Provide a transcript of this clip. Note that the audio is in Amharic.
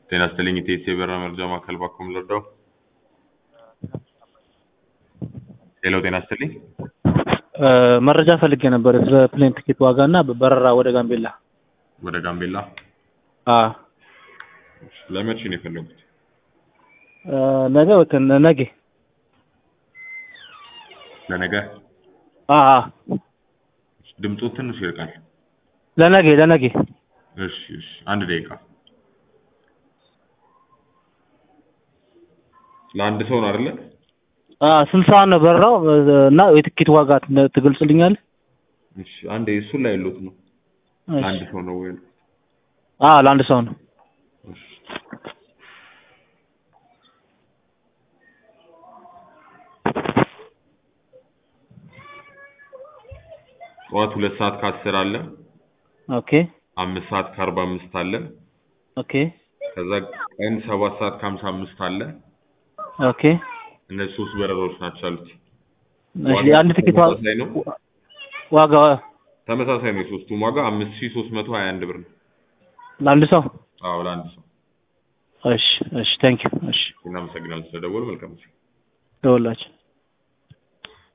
ጤና ይስጥልኝ ኢቴስ የበረራ መረጃ ማዕከል ባኮም ልርዳው? ሄሎ ጤና ይስጥልኝ። መረጃ ፈልጌ ነበር ስለ ፕሌን ትኬት ዋጋ እና በረራ ወደ ጋምቤላ። ወደ ጋምቤላ አዎ ለመቼ ነው የፈለጉት? ነገ ወይ ከነ- ነገ ለነገ? አዎ አዎ ድምፁ ትንሽ ይርቃል። ለነገ ለነገ እሺ እሺ፣ አንድ ደቂቃ። ለአንድ ሰው ነው አይደለ? አዎ ስንት ሰዓት ነው በረራው እና የትኬት ዋጋ ት- ትገልጽልኛለህ? እሺ፣ አንዴ እሱን ላይ ያሉት ነው። ለአንድ ሰው ነው ወይ? አዎ ለአንድ ሰው ነው። እሺ ጠዋት ሁለት ሰዓት ከአስር አለ። ኦኬ አምስት ሰዓት ከአርባ አምስት አለ። ኦኬ ከዛ ቀን ሰባት ሰዓት ከሀምሳ አምስት አለ። ኦኬ እነዚህ ሶስት በረራዎች ናቸው ያሉት። እሺ የአንድ ትኬት ዋጋ ተመሳሳይ ነው። ዋጋ ተመሳሳይ ነው። የሶስቱም ዋጋ አምስት ሺህ ሶስት መቶ ሀያ አንድ ብር ነው። ለአንድ ሰው? አዎ ለአንድ ሰው። እሺ እሺ ቴንክ ዩ እሺ እናመሰግናለን ስለደወሉ። መልካም ጊዜ። ደውላችሁ